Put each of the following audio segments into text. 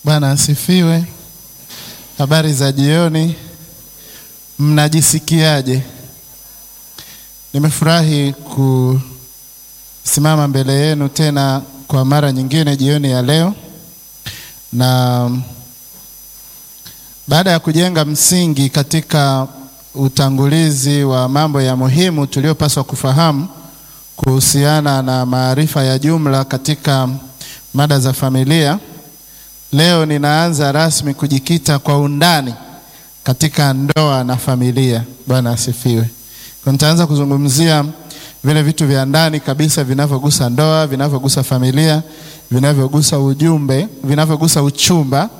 Bwana asifiwe. Habari za jioni, mnajisikiaje? Nimefurahi kusimama mbele yenu tena kwa mara nyingine jioni ya leo, na baada ya kujenga msingi katika utangulizi wa mambo ya muhimu tuliyopaswa kufahamu kuhusiana na maarifa ya jumla katika mada za familia. Leo ninaanza rasmi kujikita kwa undani katika ndoa na familia. Bwana asifiwe. Kwa nitaanza kuzungumzia vile vitu vya ndani kabisa vinavyogusa ndoa, vinavyogusa familia, vinavyogusa ujumbe, vinavyogusa uchumba.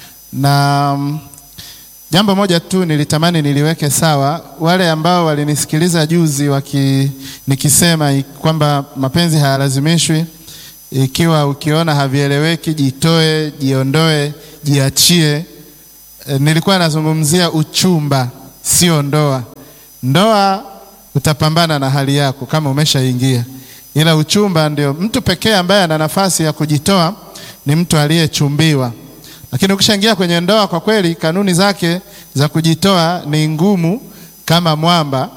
Na mm, jambo moja tu nilitamani niliweke sawa, wale ambao walinisikiliza juzi waki, nikisema kwamba mapenzi hayalazimishwi ikiwa ukiona havieleweki, jitoe, jiondoe, jiachie. E, nilikuwa nazungumzia uchumba, sio ndoa. Ndoa utapambana na hali yako kama umeshaingia, ila uchumba ndio mtu pekee ambaye ana nafasi ya kujitoa ni mtu aliyechumbiwa. Lakini ukishaingia kwenye ndoa, kwa kweli kanuni zake za kujitoa ni ngumu kama mwamba,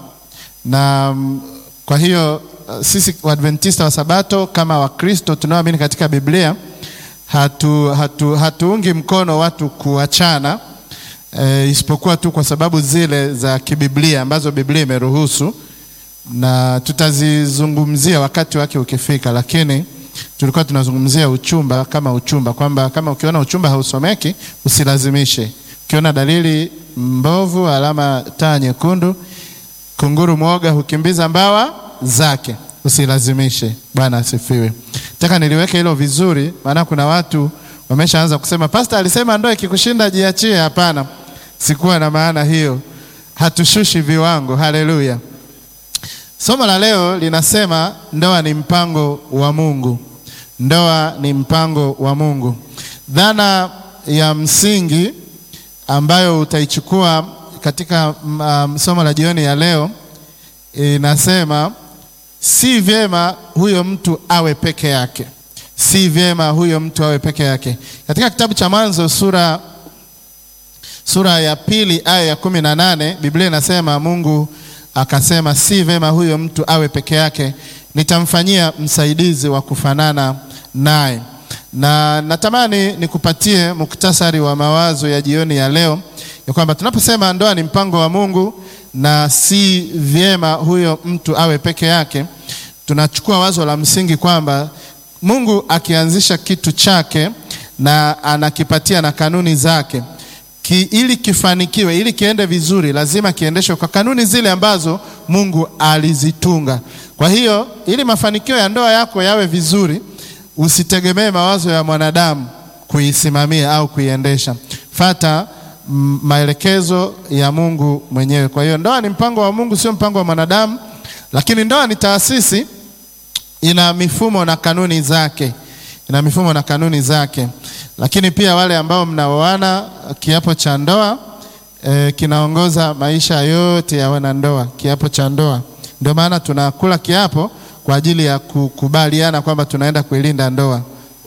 na mm, kwa hiyo sisi Waadventista wa Sabato kama Wakristo tunaoamini katika Biblia hatu, hatu, hatuungi mkono watu kuachana e, isipokuwa tu kwa sababu zile za kibiblia ambazo Biblia imeruhusu na tutazizungumzia wakati wake ukifika, lakini tulikuwa tunazungumzia uchumba kama uchumba, kwamba kama ukiona uchumba hausomeki usilazimishe. Ukiona dalili mbovu, alama taa nyekundu, kunguru mwoga hukimbiza mbawa zake usilazimishe. Bwana asifiwe. Nataka niliweke hilo vizuri, maana kuna watu wameshaanza kusema pasta alisema ndoa ikikushinda jiachie. Hapana, sikuwa na maana hiyo, hatushushi viwango. Haleluya. Somo la leo linasema ndoa ni mpango wa Mungu. Ndoa ni mpango wa Mungu. Dhana ya msingi ambayo utaichukua katika um, somo la jioni ya leo inasema si vyema huyo mtu awe peke yake, si vyema huyo mtu awe peke yake. Katika kitabu cha Mwanzo sura, sura ya pili aya ya kumi na nane Biblia inasema Mungu akasema, si vyema huyo mtu awe peke yake, nitamfanyia msaidizi wa kufanana naye. Na natamani nikupatie muktasari wa mawazo ya jioni ya leo ya kwamba tunaposema ndoa ni mpango wa Mungu na si vyema huyo mtu awe peke yake, tunachukua wazo la msingi kwamba Mungu akianzisha kitu chake na anakipatia na kanuni zake ki, ili kifanikiwe, ili kiende vizuri, lazima kiendeshwe kwa kanuni zile ambazo Mungu alizitunga. Kwa hiyo ili mafanikio ya ndoa yako yawe vizuri, usitegemee mawazo ya mwanadamu kuisimamia au kuiendesha. Fata maelekezo ya Mungu mwenyewe. Kwa hiyo ndoa ni mpango wa Mungu, sio mpango wa mwanadamu, lakini ndoa ni taasisi, ina mifumo na kanuni zake, ina mifumo na kanuni zake. Lakini pia wale ambao mnaoana, kiapo cha ndoa e, kinaongoza maisha yote ya wanandoa. Kiapo cha ndoa, ndio maana tunakula kiapo kwa ajili ya kukubaliana kwamba tunaenda kuilinda ndoa.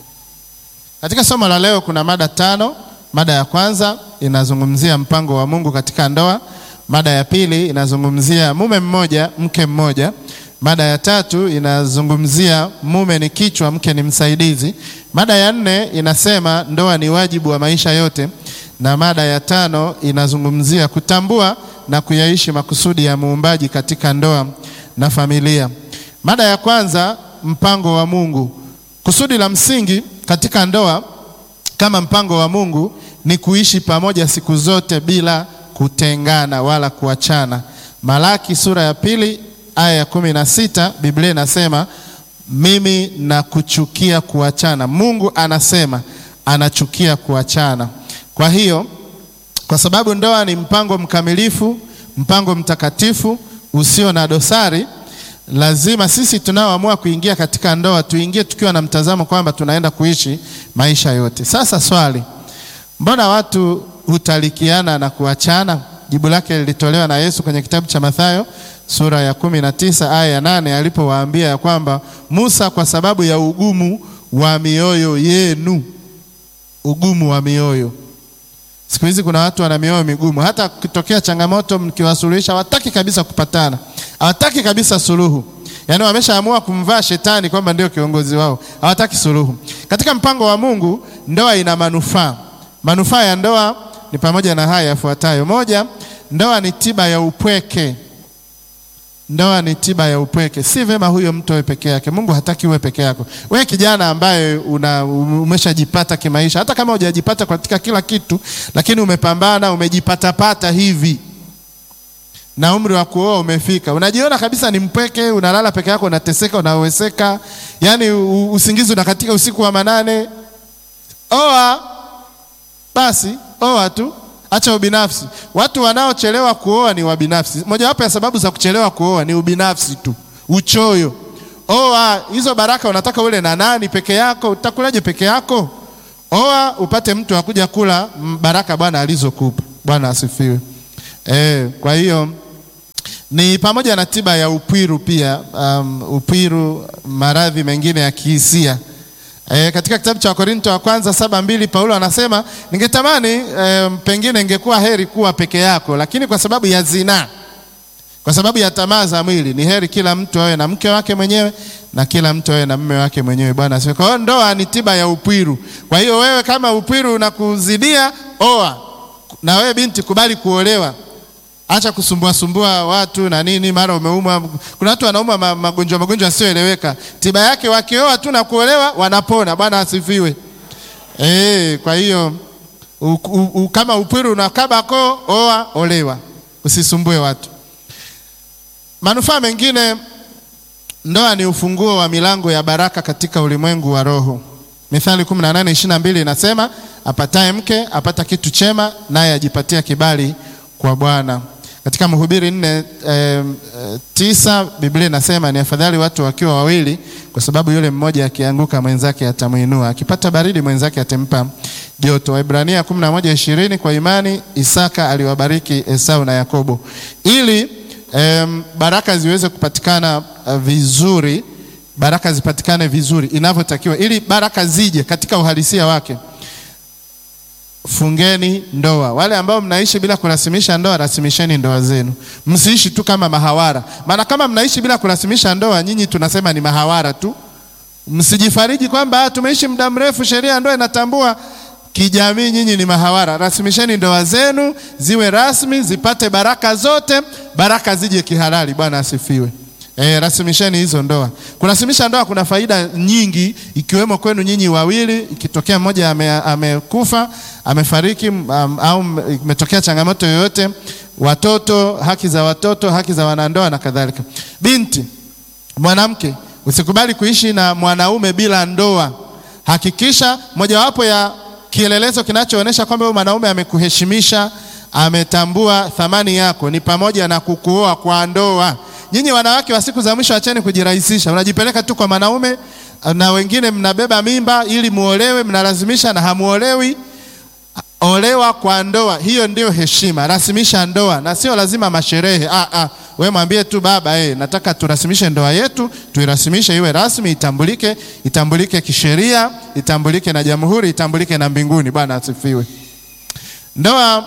Katika somo la leo kuna mada tano. Mada ya kwanza inazungumzia mpango wa Mungu katika ndoa. Mada ya pili inazungumzia mume mmoja mke mmoja. Mada ya tatu inazungumzia mume ni kichwa, mke ni msaidizi. Mada ya nne inasema ndoa ni wajibu wa maisha yote, na mada ya tano inazungumzia kutambua na kuyaishi makusudi ya muumbaji katika ndoa na familia. Mada ya kwanza, mpango wa Mungu. Kusudi la msingi katika ndoa kama mpango wa Mungu ni kuishi pamoja siku zote bila kutengana wala kuachana. Malaki sura ya pili aya ya kumi na sita Biblia inasema mimi nakuchukia kuachana. Mungu anasema anachukia kuachana. Kwa hiyo, kwa sababu ndoa ni mpango mkamilifu, mpango mtakatifu usio na dosari, lazima sisi tunaoamua kuingia katika ndoa tuingie tukiwa na mtazamo kwamba tunaenda kuishi maisha yote. Sasa swali, mbona watu hutalikiana na kuachana? Jibu lake lilitolewa na Yesu kwenye kitabu cha Mathayo sura ya kumi na tisa aya ya nane alipowaambia ya kwamba Musa kwa sababu ya ugumu wa mioyo yenu ugumu wa mioyo. Siku hizi kuna watu wana mioyo migumu, hata kitokea changamoto mkiwasuluhisha hawataki kabisa kupatana, hawataki kabisa suluhu. Yaani wameshaamua kumvaa shetani kwamba ndio kiongozi wao, hawataki suluhu. Katika mpango wa Mungu, ndoa ina manufaa. Manufaa ya ndoa ni pamoja na haya yafuatayo: moja, ndoa ni tiba ya upweke. Ndoa ni tiba ya upweke. Si vema huyo mtu awe peke yake. Mungu hataki uwe peke yako. Wewe kijana ambaye una umeshajipata kimaisha, hata kama hujajipata katika kila kitu, lakini umepambana, umejipatapata hivi na umri wa kuoa umefika, unajiona kabisa ni mpweke, unalala peke yako, unateseka, unaweseka, yaani usingizi unakatika usiku wa manane. Oa basi, oa tu, acha ubinafsi. Watu wanaochelewa kuoa ni wabinafsi. Mojawapo ya sababu za kuchelewa kuoa ni ubinafsi tu, uchoyo. Oa, hizo baraka unataka ule na nani? Peke yako? Utakulaje peke yako? Oa upate mtu akuja kula baraka Bwana alizokupa. Bwana asifiwe. E, kwa hiyo ni pamoja na tiba ya upwiru pia, um, upwiru, maradhi mengine ya kihisia. E, katika kitabu cha Wakorinto wa kwanza saba mbili Paulo anasema ningetamani e, pengine ingekuwa heri kuwa peke yako, lakini kwa sababu ya zinaa, kwa sababu ya tamaa za mwili, ni heri kila mtu awe na mke wake mwenyewe na kila mtu awe na mume wake mwenyewe. Bwana asifiwe. Kwa hiyo ndoa ni tiba ya upwiru. Kwa hiyo wewe kama upwiru unakuzidia, oa. Na wewe binti, kubali kuolewa. Acha kusumbua sumbua watu na nini, mara umeumwa. Kuna watu wanaumwa magonjwa magonjwa yasiyoeleweka, tiba yake wakioa tu na kuolewa wanapona. Bwana asifiwe. E, kwa hiyo u, u, u, kama upwiru unakabako, oa, olewa, usisumbue watu. Manufaa mengine, ndoa ni ufunguo wa milango ya baraka katika ulimwengu wa roho. Mithali 18:22 inasema, apataye mke apata kitu chema, naye ajipatia kibali kwa Bwana. Katika Mhubiri nne e, tisa Biblia inasema ni afadhali watu wakiwa wawili, kwa sababu yule mmoja akianguka mwenzake atamuinua, akipata baridi mwenzake atampa joto. Waibrania 11:20 kwa imani Isaka aliwabariki Esau na Yakobo ili e, baraka ziweze kupatikana vizuri, baraka zipatikane vizuri inavyotakiwa, ili baraka zije katika uhalisia wake. Fungeni ndoa. Wale ambao mnaishi bila kurasimisha ndoa, rasimisheni ndoa zenu. Msiishi tu kama mahawara, maana kama mnaishi bila kurasimisha ndoa, nyinyi tunasema ni mahawara tu. Msijifariji kwamba tumeishi muda mrefu, sheria ya ndoa inatambua. Kijamii nyinyi ni mahawara. Rasimisheni ndoa zenu ziwe rasmi, zipate baraka zote, baraka zije kihalali. Bwana asifiwe. E, rasimisheni hizo ndoa. Kurasimisha ndoa kuna faida nyingi, ikiwemo kwenu nyinyi wawili. Ikitokea mmoja amekufa, ame amefariki, um, au imetokea changamoto yoyote, watoto, haki za watoto, haki za wanandoa na kadhalika. Binti, mwanamke, usikubali kuishi na mwanaume bila ndoa. Hakikisha mojawapo ya kielelezo kinachoonyesha kwamba huyo mwanaume amekuheshimisha, ametambua thamani yako ni pamoja na kukuoa kwa ndoa. Nyinyi wanawake wa siku za mwisho, acheni kujirahisisha. Unajipeleka tu kwa mwanaume, na wengine mnabeba mimba ili muolewe, mnalazimisha na hamuolewi. Olewa kwa ndoa, hiyo ndio heshima. Rasimisha ndoa, na sio lazima masherehe. Ah, ah. We mwambie tu baba, eh, nataka turasimishe ndoa yetu, tuirasimishe iwe rasmi, itambulike, itambulike kisheria, itambulike na jamhuri, itambulike na mbinguni. Bwana asifiwe. Ndoa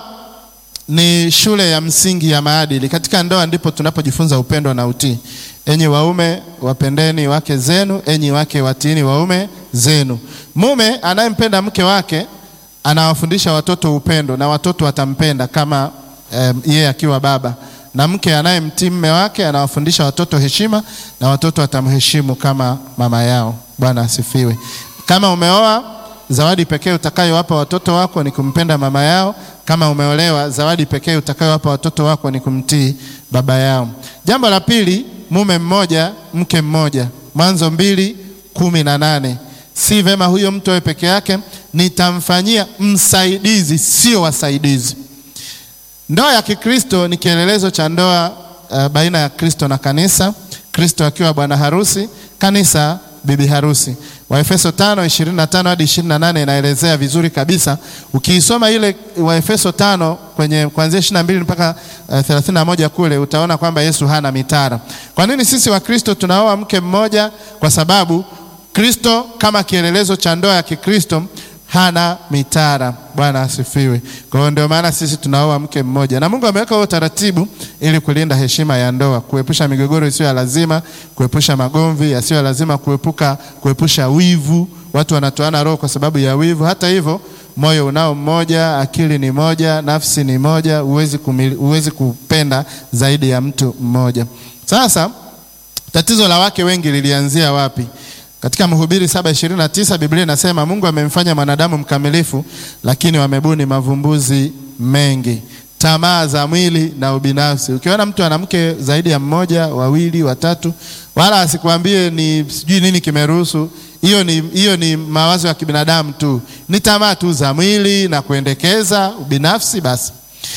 ni shule ya msingi ya maadili. Katika ndoa ndipo tunapojifunza upendo na utii. Enyi waume, wapendeni wake zenu, enyi wake watiini waume zenu. Mume anayempenda mke wake anawafundisha watoto upendo na watoto watampenda kama yeye um, akiwa baba, na mke anayemtii mume wake anawafundisha watoto heshima na watoto watamheshimu kama mama yao. Bwana asifiwe. Kama umeoa, zawadi pekee utakayowapa watoto wako ni kumpenda mama yao. Kama umeolewa, zawadi pekee utakayowapa watoto wako ni kumtii baba yao. Jambo la pili, mume mmoja mke mmoja. Mwanzo mbili kumi na nane. Si vema huyo mtu awe peke yake, nitamfanyia msaidizi, sio wasaidizi. Ndoa ya Kikristo ni kielelezo cha ndoa uh, baina ya Kristo na kanisa, Kristo akiwa bwana harusi, kanisa bibi harusi. Waefeso 5:25 hadi 28 inaelezea vizuri kabisa. Ukiisoma ile Waefeso 5 kwenye kuanzia 22 mpaka uh, 31 kule utaona kwamba Yesu hana mitara. Kwa nini sisi Wakristo tunaoa mke mmoja? Kwa sababu Kristo kama kielelezo cha ndoa ya Kikristo hana mitara. Bwana asifiwe. Kwa hiyo ndio maana sisi tunaoa mke mmoja, na Mungu ameweka huo utaratibu ili kulinda heshima ya ndoa, kuepusha migogoro isiyo ya lazima, kuepusha magomvi yasiyo ya lazima, kuepuka kuepusha wivu. Watu wanatoana roho kwa sababu ya wivu. Hata hivyo moyo unao mmoja, akili ni moja, nafsi ni moja, huwezi kumili, huwezi kupenda zaidi ya mtu mmoja. Sasa tatizo la wake wengi lilianzia wapi? Katika Mhubiri 7:29 Biblia inasema Mungu amemfanya mwanadamu mkamilifu, lakini wamebuni mavumbuzi mengi, tamaa za mwili na ubinafsi. Ukiona mtu ana mke zaidi ya mmoja, wawili, watatu, wala asikwambie ni sijui nini kimeruhusu hiyo ni, hiyo ni mawazo ya kibinadamu tu, ni tamaa tu za mwili na kuendekeza ubinafsi. Basi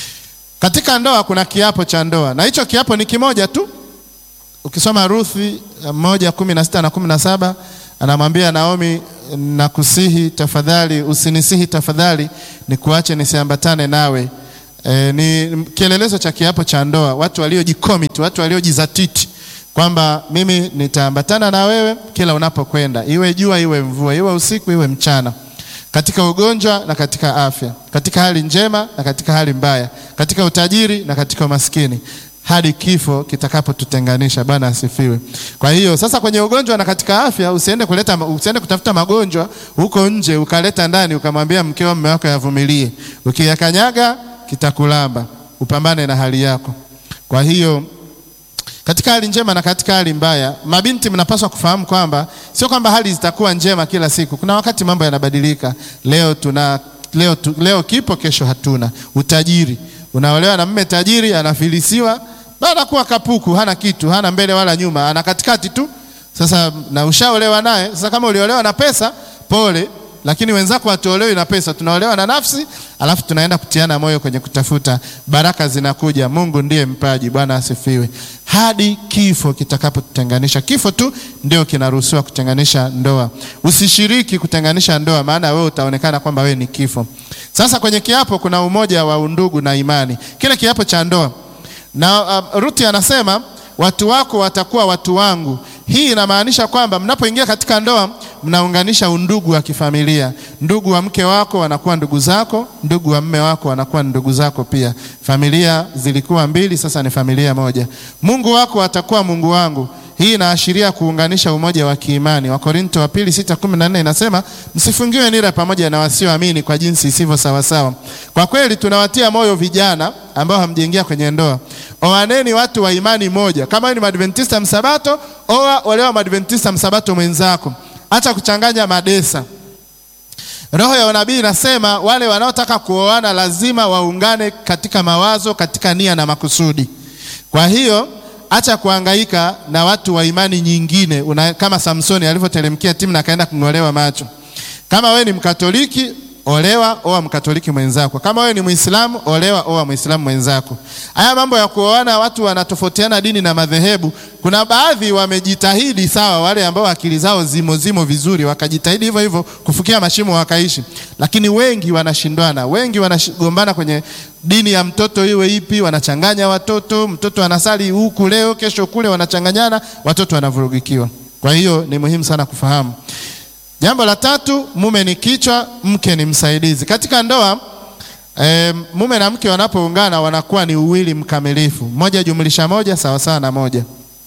katika ndoa kuna kiapo cha ndoa, na hicho kiapo ni kimoja tu. Ukisoma Ruthi moja kumi na sita na kumi na saba anamwambia Naomi, nakusihi tafadhali, usinisihi tafadhali, nikuache nisiambatane nawe. E, ni kielelezo cha kiapo cha ndoa, watu waliojikomit, watu waliojizatiti kwamba mimi nitaambatana na wewe kila unapokwenda, iwe jua iwe mvua, iwe usiku iwe mchana, katika ugonjwa na katika afya, katika hali njema na katika hali mbaya, katika utajiri na katika umaskini, hadi kifo kitakapotutenganisha. Bwana asifiwe. Kwa hiyo sasa, kwenye ugonjwa na katika afya, usiende kuleta, usiende kutafuta magonjwa huko nje ukaleta ndani ukamwambia mkeo, mume wako yavumilie, ukiyakanyaga kitakulamba. Upambane na hali yako. Kwa hiyo katika hali njema na katika hali mbaya, mabinti, mnapaswa kufahamu kwamba sio kwamba hali zitakuwa njema kila siku. Kuna wakati mambo yanabadilika. Leo tuna leo, tu, leo kipo, kesho hatuna. Utajiri, unaolewa na mme tajiri, anafilisiwa baada kuwa kapuku, hana kitu, hana mbele wala nyuma, ana katikati tu. Sasa na ushaolewa naye. Sasa kama uliolewa na pesa, pole lakini wenzako hatuolewi na pesa, tunaolewa na nafsi, alafu tunaenda kutiana moyo kwenye kutafuta baraka. Zinakuja, Mungu ndiye mpaji. Bwana asifiwe. Hadi kifo kitakapotutenganisha. Kifo tu ndio kinaruhusiwa kutenganisha ndoa. Usishiriki kutenganisha ndoa, maana wewe utaonekana kwamba wewe ni kifo. Sasa kwenye kiapo kuna umoja wa undugu na imani, kile kiapo cha ndoa na uh, Ruthi anasema watu wako watakuwa watu wangu. Hii inamaanisha kwamba mnapoingia katika ndoa mnaunganisha undugu wa kifamilia. Ndugu wa mke wako wanakuwa ndugu zako, ndugu wa mme wako wanakuwa ndugu zako pia. Familia zilikuwa mbili, sasa ni familia moja. Mungu wako atakuwa Mungu wangu. Hii inaashiria kuunganisha umoja wa kiimani. Wakorinto wa pili sita kumi na nne inasema msifungiwe nira pamoja na wasioamini kwa jinsi isivyo sawasawa. Kwa kweli tunawatia moyo vijana ambao hamjaingia kwenye ndoa, oaneni watu wa imani moja. Kama wewe ni Madventista msabato, oa olewa Madventista msabato mwenzako, acha kuchanganya madesa. Roho ya unabii inasema wale wanaotaka kuoana lazima waungane katika mawazo, katika nia na makusudi. Kwa hiyo acha kuhangaika na watu wa imani nyingine una, kama Samsoni alivyoteremkia Timna akaenda kung'olewa macho. Kama wewe ni Mkatoliki, olewa oa Mkatoliki mwenzako. Kama wewe ni Muislamu, olewa oa Muislamu mwenzako. Haya mambo ya kuoana, watu wanatofautiana dini na madhehebu. Kuna baadhi wamejitahidi, sawa, wale ambao akili zao zimo zimo vizuri, wakajitahidi hivyo hivyo kufukia mashimo wakaishi, lakini wengi wanashindwana, wengi wanagombana kwenye dini ya mtoto iwe ipi, wanachanganya watoto. Mtoto anasali huku leo, kesho kule, wanachanganyana, watoto wanavurugikiwa. Kwa hiyo ni muhimu sana kufahamu Jambo la tatu, mume ni kichwa, mke ni msaidizi. Katika ndoa e, mume na mke wanapoungana wanakuwa ni uwili mkamilifu, moja jumlisha moja sawa sawa na moja.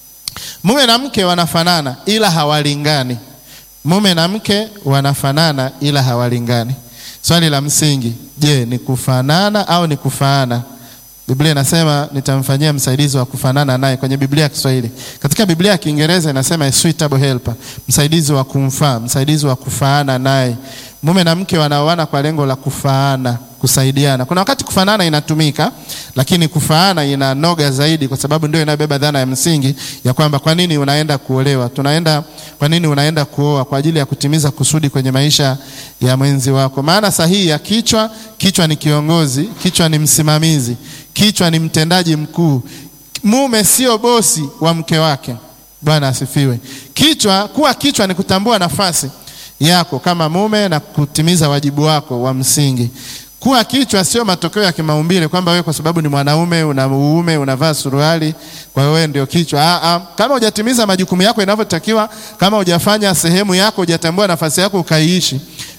Mume na mke wanafanana ila hawalingani. Mume na mke wanafanana ila hawalingani. Swali la msingi, je, ni kufanana au ni kufaana? Biblia inasema nitamfanyia msaidizi wa kufanana naye, kwenye Biblia ya Kiswahili. Katika Biblia ya Kiingereza inasema a suitable helper, msaidizi wa kumfaa, msaidizi wa kufaana naye. Mume na mke wanaoana kwa lengo la kufaana, kusaidiana. Kuna wakati kufanana inatumika, lakini kufaana inanoga zaidi, kwa sababu ndio inabeba dhana ya msingi ya kwamba kwa nini unaenda kuolewa, tunaenda kwa nini unaenda kuoa? Kwa ajili ya kutimiza kusudi kwenye maisha ya mwenzi wako. Maana sahihi ya kichwa, kichwa ni kiongozi, kichwa ni msimamizi, kichwa ni mtendaji mkuu. Mume sio bosi wa mke wake. Bwana asifiwe. Kichwa, kuwa kichwa ni kutambua nafasi yako kama mume na kutimiza wajibu wako wa msingi. Kuwa kichwa sio matokeo ya kimaumbile kwamba wewe kwa sababu ni mwanaume una uume unavaa suruali kwa hiyo wewe ndio kichwa. Ah, ah. Kama hujatimiza majukumu yako inavyotakiwa, kama hujafanya sehemu yako, hujatambua nafasi yako ukaiishi,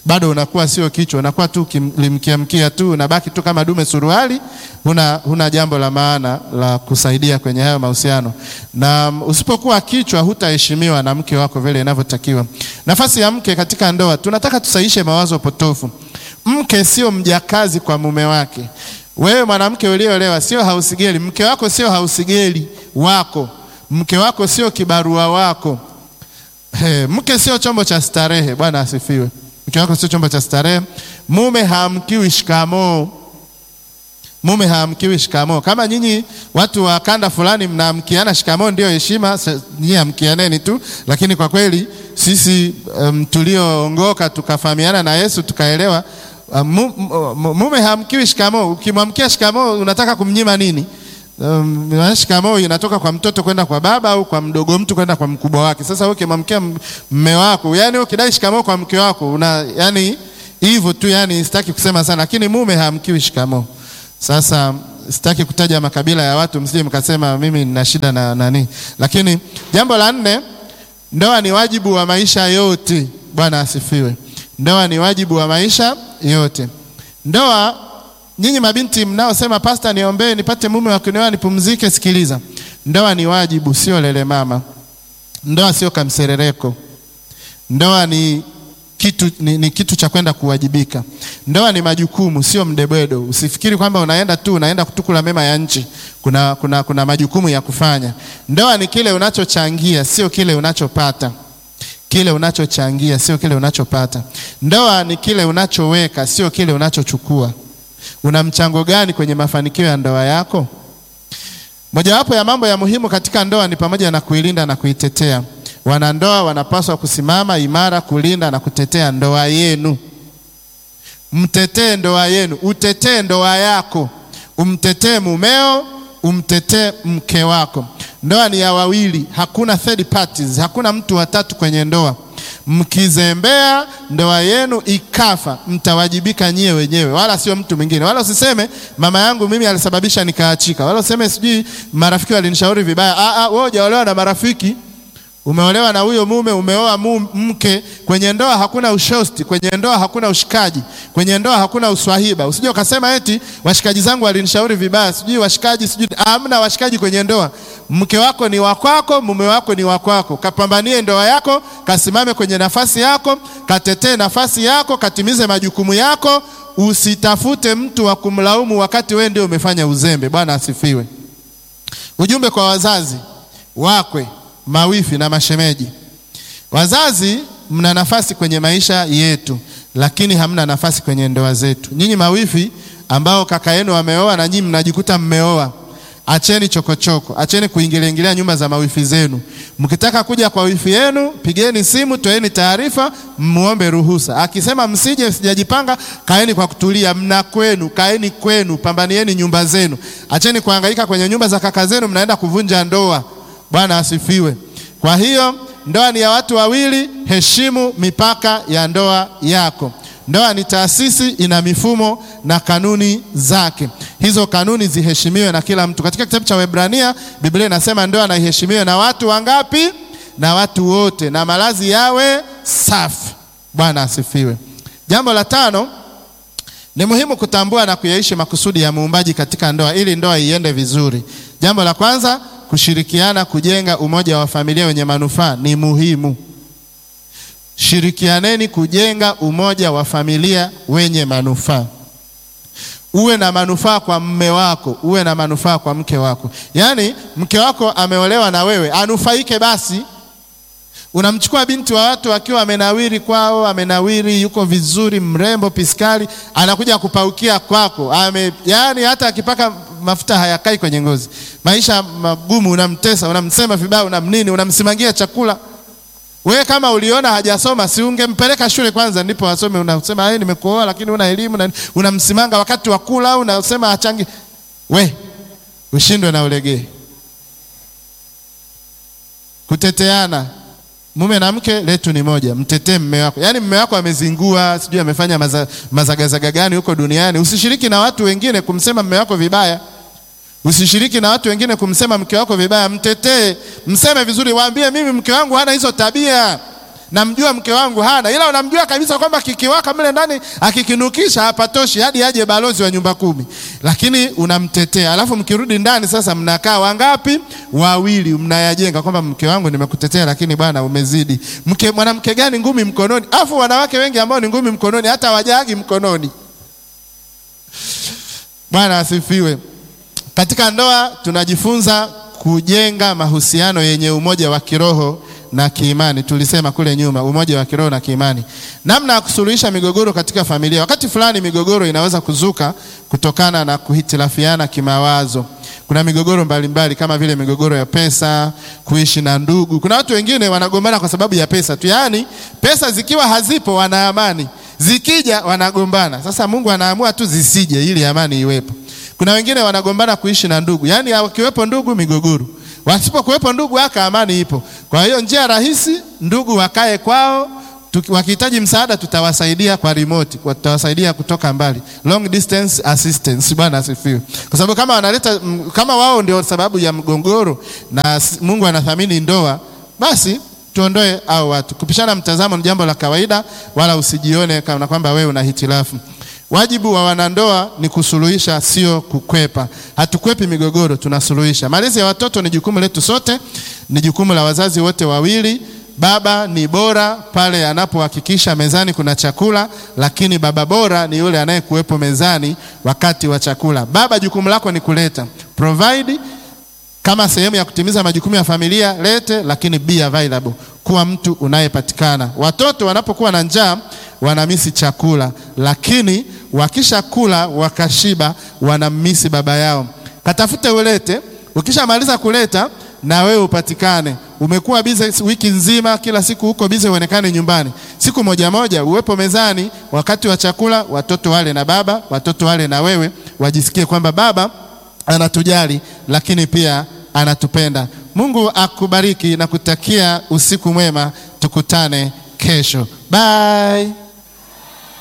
bado unakuwa sio kichwa, unakuwa tu limkiamkia tu, unabaki tu kama dume suruali, huna, huna jambo la maana la kusaidia kwenye hayo mahusiano. Na usipokuwa kichwa, hutaheshimiwa na mke wako vile inavyotakiwa. Nafasi ya mke katika ndoa, tunataka tusaishe mawazo potofu. Mke sio mjakazi kwa mume wake. Wewe mwanamke uliolewa sio hausigeli, mke wako sio hausigeli wako, mke wako sio kibarua wako. He, mke sio chombo cha starehe. Bwana asifiwe. Mke wako sio chombo cha starehe. Mume haamkiwi shikamoo. Mume haamkiwi shikamoo. Kama nyinyi watu wa kanda fulani mnaamkiana shikamoo ndio heshima, nyinyi amkianeni tu, lakini kwa kweli sisi um, tulioongoka tukafahamiana na Yesu tukaelewa um, mume haamkiwi shikamoo. Ukimwamkia shikamoo unataka kumnyima nini? Um, shikamoo inatoka kwa mtoto kwenda kwa baba au kwa mdogo mtu kwenda kwa mkubwa wake. Sasa wewe ukimwamkia mme wako, yani ukidai shikamoo kwa mke wako una yani hivyo tu, yani sitaki kusema sana, lakini mume haamkiwi shikamoo. Sasa sitaki kutaja makabila ya watu, msije mkasema mimi nina shida na nani. Lakini jambo la nne, ndoa ni wajibu wa maisha yote. Bwana asifiwe. Ndoa ni wajibu wa maisha yote. Ndoa Nyinyi mabinti mnaosema pasta, niombee nipate mume wa kunioa nipumzike, sikiliza, ndoa ni wajibu, sio lele mama. Ndoa sio kamserereko. Ndoa ni kitu, ni, ni kitu cha kwenda kuwajibika. Ndoa ni majukumu, sio mdebwedo. Usifikiri kwamba unaenda tu unaenda kutukula mema ya nchi. Kuna, kuna, kuna majukumu ya kufanya. Ndoa ni kile unachochangia, sio kile unachopata. Kile unachochangia, sio kile unachopata. Ndoa ni kile unachoweka, sio kile unachochukua. Una mchango gani kwenye mafanikio ya ndoa yako? Mojawapo ya mambo ya muhimu katika ndoa ni pamoja na kuilinda na kuitetea. Wanandoa wanapaswa kusimama imara kulinda na kutetea ndoa yenu. Mtetee ndoa yenu, utetee ndoa yako, umtetee mumeo, umtetee mke wako. Ndoa ni ya wawili, hakuna third parties, hakuna mtu watatu kwenye ndoa. Mkizembea ndoa yenu ikafa, mtawajibika nyie wenyewe, wala sio mtu mwingine. Wala usiseme mama yangu mimi alisababisha nikaachika, wala useme sijui marafiki walinishauri vibaya. Ah, ah, wewe hujaolewa na marafiki, umeolewa na huyo mume, umeoa mke. Kwenye ndoa hakuna ushosti, kwenye ndoa hakuna ushikaji, kwenye ndoa hakuna uswahiba. Usije ukasema eti washikaji zangu walinishauri vibaya, sijui washikaji, sijui. Hamna washikaji kwenye ndoa. Mke wako ni wa kwako, mume wako ni wa kwako. Kapambanie ndoa yako, kasimame kwenye nafasi yako, katetee nafasi yako, katimize majukumu yako. Usitafute mtu wa kumlaumu wakati wewe ndio umefanya uzembe. Bwana asifiwe. Ujumbe kwa wazazi, wakwe, mawifi na mashemeji. Wazazi, mna nafasi kwenye maisha yetu, lakini hamna nafasi kwenye ndoa zetu. Nyinyi mawifi ambao kaka yenu wameoa na nyinyi mnajikuta mmeoa Acheni chokochoko, acheni kuingilia ingilia nyumba za mawifi zenu. Mkitaka kuja kwa wifi yenu, pigeni simu, toeni taarifa, muombe ruhusa. Akisema msije, sijajipanga, kaeni kwa kutulia, mna kwenu, kaeni kwenu, pambanieni nyumba zenu. Acheni kuhangaika kwenye nyumba za kaka zenu, mnaenda kuvunja ndoa. Bwana asifiwe. Kwa hiyo ndoa ni ya watu wawili, heshimu mipaka ya ndoa yako. Ndoa ni taasisi, ina mifumo na kanuni zake. Hizo kanuni ziheshimiwe na kila mtu. Katika kitabu cha Waebrania Biblia inasema ndoa na iheshimiwe na watu wangapi? Na watu wote, na malazi yawe safi. Bwana asifiwe. Jambo la tano, ni muhimu kutambua na kuyaishi makusudi ya muumbaji katika ndoa ili ndoa iende vizuri. Jambo la kwanza, kushirikiana kujenga umoja wa familia wenye manufaa ni muhimu. Shirikianeni kujenga umoja wa familia wenye manufaa. Uwe na manufaa kwa mme wako, uwe na manufaa kwa mke wako. Yaani mke wako ameolewa na wewe, anufaike basi. Unamchukua binti wa watu akiwa amenawiri kwao, amenawiri, yuko vizuri, mrembo, piskali, anakuja kupaukia kwako. Ame, yaani hata akipaka mafuta hayakai kwenye ngozi. Maisha magumu, unamtesa, unamsema vibaya, unamnini, unamsimangia chakula. Wewe kama uliona hajasoma si ungempeleka shule kwanza ndipo asome. Unasema yeye nimekuoa lakini una elimu na unamsimanga wakati wa kula, unasema achangi. We ushindwe na ulegee. Kuteteana, mume na mke letu ni moja, mtetee mme wako. Yaani mme wako amezingua, sijui amefanya maza, mazagazaga gani huko duniani. Usishiriki na watu wengine kumsema mme wako vibaya. Usishiriki na watu wengine kumsema mke wako vibaya. Mtetee, mseme vizuri, waambie mimi mke wangu hana hizo tabia, namjua mke wangu hana, ila unamjua kabisa kwamba kikiwaka mle ndani akikinukisha hapatoshi hadi aje balozi wa nyumba kumi, lakini unamtetea. Alafu mkirudi ndani sasa, mnakaa wangapi? Wawili, mnayajenga kwamba mke wangu nimekutetea, lakini bwana umezidi. Mke mwanamke gani ngumi mkononi? Alafu wanawake wengi ambao ni ngumi mkononi hata wajagi mkononi. Bwana asifiwe. Katika ndoa tunajifunza kujenga mahusiano yenye umoja wa kiroho na kiimani. Tulisema kule nyuma, umoja wa kiroho na kiimani, namna ya kusuluhisha migogoro katika familia. Wakati fulani migogoro inaweza kuzuka kutokana na kuhitilafiana kimawazo. Kuna migogoro mbalimbali mbali, kama vile migogoro ya pesa, kuishi na ndugu. Kuna watu wengine wanagombana kwa sababu ya pesa tu, yaani pesa zikiwa hazipo wana amani, zikija wanagombana. Sasa Mungu anaamua tu zisije ili amani iwepo. Kuna wengine wanagombana kuishi na ndugu, yaani wakiwepo ndugu migogoro, wasipokuwepo ndugu aka amani ipo. Kwa hiyo njia rahisi, ndugu wakae kwao, wakihitaji msaada tutawasaidia kwa remote, kwa tutawasaidia kutoka mbali, long distance assistance. Bwana asifiwe. Kwa sababu kama wanaleta kama wao ndio sababu ya mgogoro na Mungu anathamini ndoa, basi tuondoe au watu. Kupishana mtazamo ni jambo la kawaida, wala usijione kama kwamba wewe una hitilafu. Wajibu wa wanandoa ni kusuluhisha, sio kukwepa. Hatukwepi migogoro, tunasuluhisha. Malezi ya watoto ni jukumu letu sote, ni jukumu la wazazi wote wawili. Baba ni bora pale anapohakikisha mezani kuna chakula, lakini baba bora ni yule anayekuwepo mezani wakati wa chakula. Baba, jukumu lako ni kuleta provide kama sehemu ya kutimiza majukumu ya familia, lete, lakini be available, kuwa mtu unayepatikana. Watoto wanapokuwa na njaa wanamisi chakula, lakini wakishakula wakashiba, wanamisi baba yao. Katafute ulete, ukishamaliza kuleta na wewe upatikane. Umekuwa bize wiki nzima, kila siku huko bize, uonekane nyumbani. Siku moja moja uwepo mezani, wakati wa chakula, watoto wale na baba, watoto wale na wewe, wajisikie kwamba baba anatujali lakini pia anatupenda. Mungu akubariki na kutakia usiku mwema, tukutane kesho. Bye.